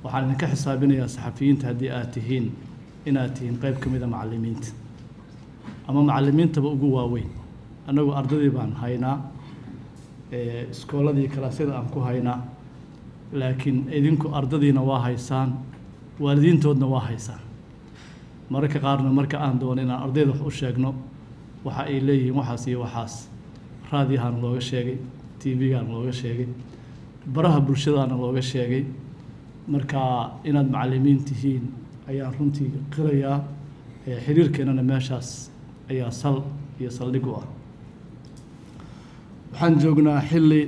waxaan idinka xisaabinayaa saxafiyiinta haddii aad tihiin inaad tihiin qayb ka mid a macallimiinta ama macallimiintaba ugu waaweyn annagu ardadii baan haynaa iskooladii kalaasyada aan ku haynaa laakiin idinku ardadiina waa haysaan waalidiintoodna waa haysaan mararka qaarna marka aan doono inaan ardayda wax u sheegno waxa ay leeyihiin waxaas iyo waxaas raadiyahaana looga sheegay t v-gaana looga sheegay baraha bulshadaana looga sheegay marka inaad macallimiin tihiin ayaan runtii qirayaa xiriirkeennana meeshaas ayaa sal iyo saldhig u ah waxaan joognaa xilli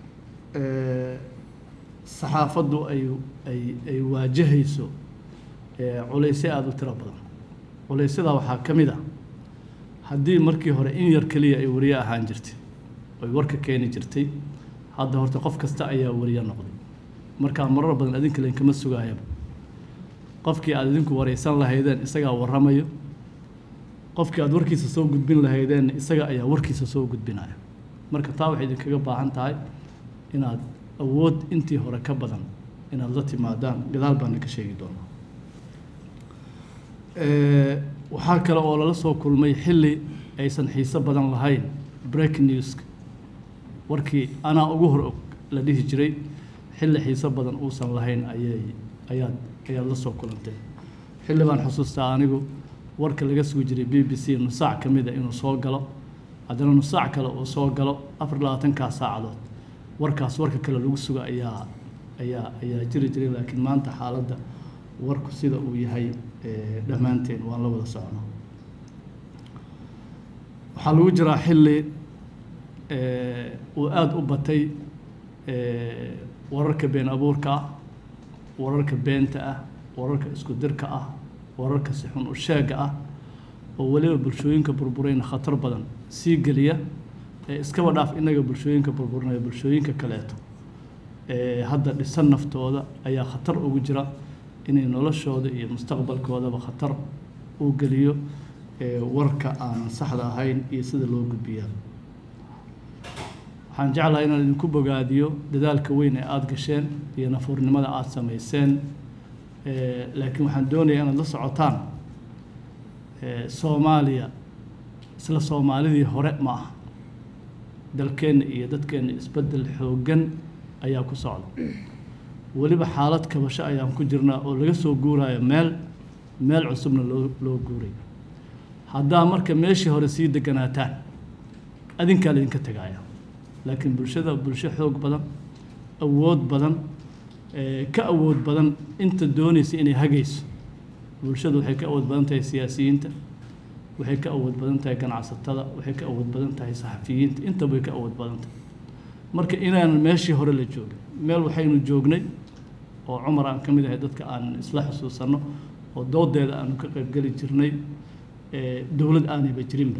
saxaafaddu ay ay ay waajahayso culaysyo aada u tiro badan culaysyada waxaa ka mid a haddii markii hore in yar keliya ay wariye ahaan jirtay oy warka keeni jirtay hadda horta qof kasta ayaa wariye noqday markaa marar badan adinka len kama sugaayaba qofkii aad idinku waraysan lahaydeen isagaa warramayo qofkii aad warkiisa soo gudbin lahaydeen isaga ayaa warkiisa soo gudbinaya marka taa waxay idinkaga baahan tahay inaad awood intii hore ka badan inaad la timaadaan gadaal baana ka sheegi doonaa waxaa kale oo lala soo kulmay xilli aysan xiiso badan lahayn break newska warkii anaa ugu hor og la dhihi jiray xilli xiiso badan uusan lahayn ayay ayaad ayaad la soo kulantay xilli baan xusuustaa anigu warka laga sugi jiray b b c nusaac ka mid a inuu soo galo haddana nusaac kale uu soo galo afar labaatankaa saacadood warkaas warka kale lagu suga ayaa ayaa ayaa jiri jiray laakiin maanta xaaladda warku sida uu yahay dhammaanteen waan la wada socnaa waxaa lagu jiraa xilli uu aada u batay wararka been abuurka ah wararka beenta ah wararka isku dirka ah wararka si xun u sheega ah oo weliba bulshooyinka burburayna khatar badan sii geliya iskaba dhaaf innaga bulshooyinka burburinaya bulshooyinka kaleeto hadda dhisan naftooda ayaa khatar ugu jira inay noloshooda iyo mustaqbalkoodaba khatar uu geliyo warka aanan saxda ahayn iyo sida loo gudbiyaa waxaan jeclahay inaan idinku bogaadiyo dadaalka weyn ee aada gasheen iyo nafuurnimada aada samayseen laakiin waxaan doonayaa inaad la socotaan soomaaliya isla soomaalidii hore ma aha dalkeenna iyo dadkeenna isbeddel xooggan ayaa ku socda weliba xaalad kabasho ayaan ku jirnaa oo laga soo guurayo meel meel cusubna loo loo guuray haddaa marka meeshii hore sii deganaataan adinkaa laydinka tegaya laakiin bulshada bulsho xoog badan awood badan ka awood badan inta doonaysa inay hagayso bulshadu waxay ka awood badan tahay siyaasiyiinta waxay ka awood badan tahay ganacsatada waxay ka awood badan tahay saxafiyiinta intaba way ka awood badan tahay marka inaanan meeshii hore la joogin meel waxaynu joognay oo cumar aan ka mid ahay dadka aan isla xusuusanno oo doodeeda aanu ka qaybgeli jirnay dowlad aanayba jirinba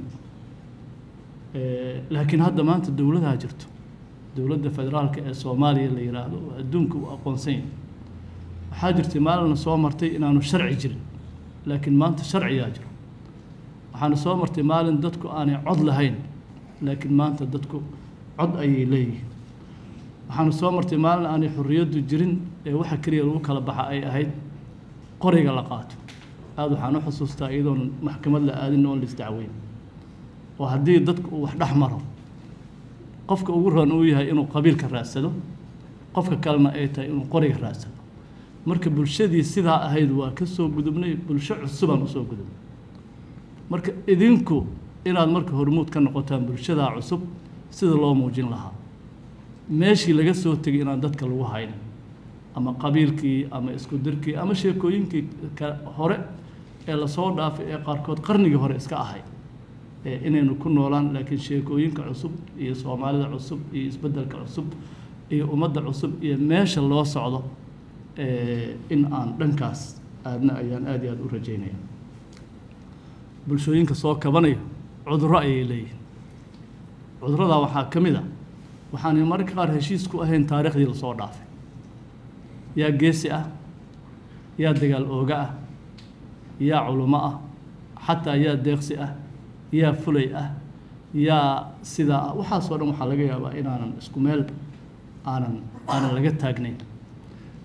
laakiin hadda maanta dowladaha jirto dowladda federaalka ee soomaaliya la yidhaahdo oo adduunka uu aqoonsan yahay waxaa jirtay maalina soo martay inaanu sharci jirin laakiin maanta sharciyaa jiro waxaana soo martay maalin dadku aanay cod lahayn laakiin maanta dadku cod ayay leeyihiin waxaana soo martay maalin aanay xorriyaddu jirin ee waxa keliya lagu kala baxa ay ahayd qoriga la qaato aada waxaan u xusuustaa iyadoon maxkamad la aadin oon la isdacweyn oo haddii dadku uu wax dhex maro qofka ugu ran uu yahay inuu qabiilka raadsado qofka kalena ay tahay inuu qoriga raadsado marka bulshadii sidaa ahayd waa ka soo gudubnay bulsho cusubaan usoo gudubnay marka idinku inaad marka hormuud ka noqotaan bulshadaa cusub sida loo muujin lahaa meeshii laga soo tegay inaan dadka lagu haynin ama qabiilkii ama isku dirkii ama sheekooyinkii ka hore ee lasoo dhaafay ee qaarkood qarnigii hore iska ahay inaynu ku noolaan laakiin sheekooyinka cusub iyo soomaalida cusub iyo isbeddelka cusub iyo ummadda cusub iyo meesha loo socdo in aan dhankaas aadna ayaan aad iyo aada u rajaynaya bulshooyinka soo kabanaya cudurro ayay leeyihin cudurradaa waxaa ka mid a waxaanay mararka qaar heshiis ku ahayn taariikhdii lasoo dhaafay yaa geesi ah yaa dagaal ooga ah yaa culummo ah xataa yaa deeqsi ah yaa fulay ah yaa sidaa ah waxaasoo dhan waxaa laga yaabaa inaanan isku meel aanan aanan laga taagnayn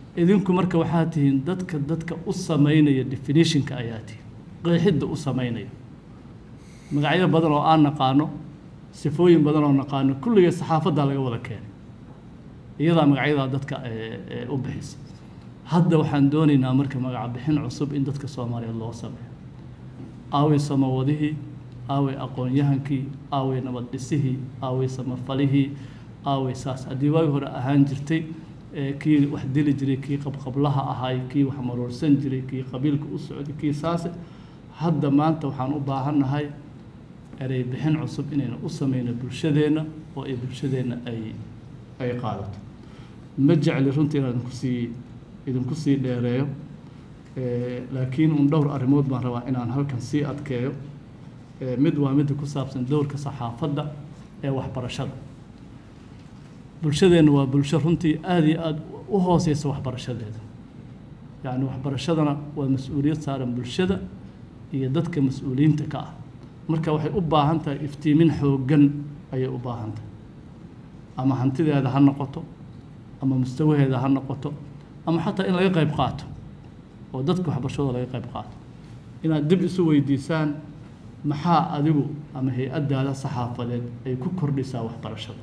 idinku marka waxaa tihiin dadka dadka u sameynaya definitionka ayaa tihiin qeexidda u sameynaya magacyo badan oo aan naqaano sifooyin badan oo naqaano kulligee saxaafaddaa laga wada keenay iyadaa magacyadaa dadka u bixisa hadda waxaan doonaynaa marka magaca bixin cusub in dadka soomaaliyeed loo sameeyo aaway samawadihii aaway aqoon-yahankii aaway nabad dhisihii aaway samafalihii aaway saas haddii waagi hore ahaan jirtay kii wax dili jiray kii qabqablaha ahay kii wax maroorsan jiray kii qabiilka u socday kii saase hadda maanta waxaan u baahannahay erey bixin cusub inaynu u sameyno bulshadeenna oo ay bulshadeenna ay ay qaadato ma jecli runtii inaan idinku sii idinku sii dheereeyo laakiin un dhowr arrimood baan rabaa inaan halkan sii adkeeyo mid waa midda ku saabsan dowrka saxaafadda ee waxbarashada bulshadeenna waa bulsho runtii aada iyo aada u hooseysa waxbarashadeeda yacni waxbarashadana waa mas-uuliyad saaran bulshada iyo dadka mas-uuliyiinta ka ah marka waxay u baahan tahay iftiimin xooggan ayay u baahan tahay ama hantideeda ha noqoto ama mustawaheeda ha noqoto ama xataa in laga qayb qaato oo dadka waxbarashadooda laga qayb qaato inaad dib isu weydiisaan maxaa adigu ama hay-addaada saxaafadeed ay ku kordhisaa waxbarashada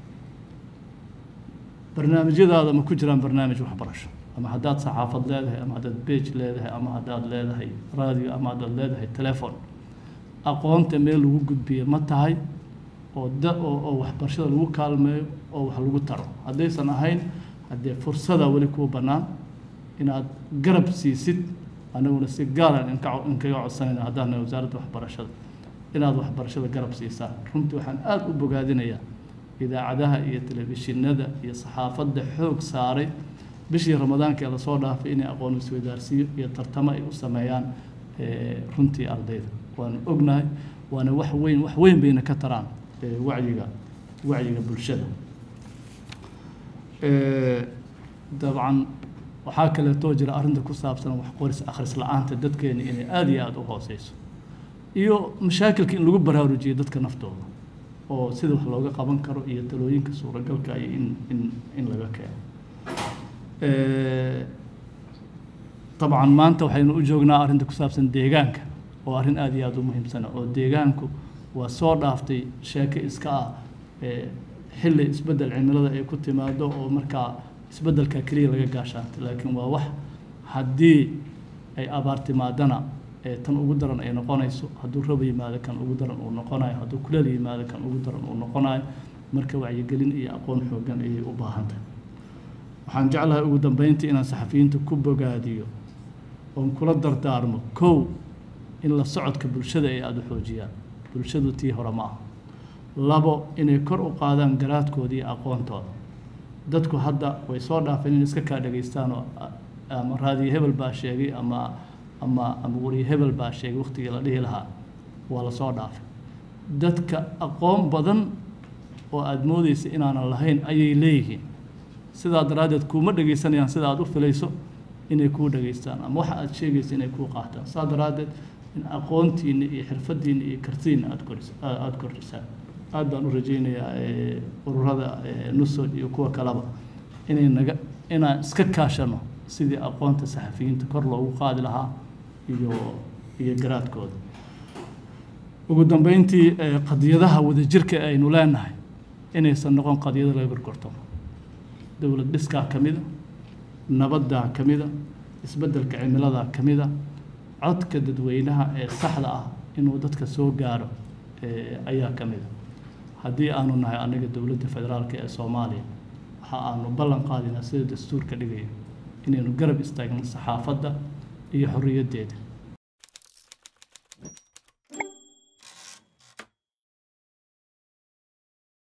barnaamijyadaada ma ku jiraan barnaamij waxbarasho ama haddaad saxaafad leedahay ama haddaad beej leedahay ama haddaad leedahay raadiyo ama haddaad leedahay telefon aqoonta meel lagu gudbiyo ma tahay oo da oo oo waxbarashada lagu kaalmeeyo oo wax lagu taro haddaysan ahayn haddee fursada weli kuu bannaan inaad garab siisid anaguna si gaaran inka inkaga codsanayna haddaan nahay wasaaradda waxbarashada inaad waxbarashada garab siisaan runtii waxaan aada u bogaadinayaa idaacadaha iyo telefishinada iyo saxaafadda xoog saaray bishii ramadaanka ee lasoo dhaafay inay aqoon isweydaarsiyo iyo tartamo ay u sameeyaan runtii ardayda waanu ognahay waana wax weyn wax weyn bayna ka taraan wacyiga wacyiga bulshada dabcan waxaa kaleetoo jira arrinta ku saabsan wax qoris akhris la-aanta dadkeena inay aada iyo aada u hooseyso iyo mashaakilka in lagu baraarujiyo dadka naftooda oo sida wax looga qaban karo iyo talooyinka suuragalka iyo in in in laga keeno dabcan maanta waxaynu u joognaa arrinta ku saabsan deegaanka oo arrin aada iyo aada u muhiimsana oo deegaanku waa soo dhaaftay sheeko iska ah xilli isbeddel cimilada ay ku timaado oo markaa isbeddelka keliya laga gaashaantay laakiin waa wax haddii ay abaar timaadana tan ugu daran ay noqonayso hadduu raba yimaado kan ugu daran uu noqonayo hadduu kuleel yimaado kan ugu daran uu noqonayo marka wacyigelin iyo aqoon xoogan ayay u baahan tahay waxaan jeclahay ugu dambeyntii inaan saxafiyiinta ku bogaadiyo oon kula dardaarmo kow in la socodka bulshada ay aada u xoojiyaan bulshadu tii hore ma aha labo inay kor u qaadaan garaadkooda iyo aqoontooda dadku hadda way soo dhaafeen in iska kaa dhegaystaan oo ama raadiyo hebel baa sheegay ama ama ama wariye hebel baa sheegay waqtigii la dhihi lahaa waa la soo dhaafay dadka aqoon badan oo aada moodeysa inaanan lahayn ayay leeyihiin sidaa daraaddeed kuuma dhegaysanayaan sida aada u filayso inay kuu dhegaystaan ama waxa aada sheegaysa inay kuu qaataan saa daraaddeed in aqoontiina iyo xirfadiina iyo kartidiina aada kordhis aada kordhisaan aada baan u rajaynayaa ururada nusod iyo kuwa kaleba inay naga inaan iska kaashano sidii aqoonta saxafiyiinta kor loogu qaadi lahaa iyo iyo garaadkooda ugu dambeyntii qadiyadaha wadajirka aynu leenahay inaysan noqon qadiyado laga gorgortamo dowlad dhiskaa ka mida nabaddaa ka mida isbeddelka cimiladaa ka mida codka dadweynaha ee saxda ah inuu dadka soo gaaro ayaa ka mida haddii aanu nahay anaga dowladda federaalka ee soomaaliya waxa aanu ballan qaadinaa sida dastuurka dhigaya inaynu garab istaagno saxaafadda iyo xorriyaddeeda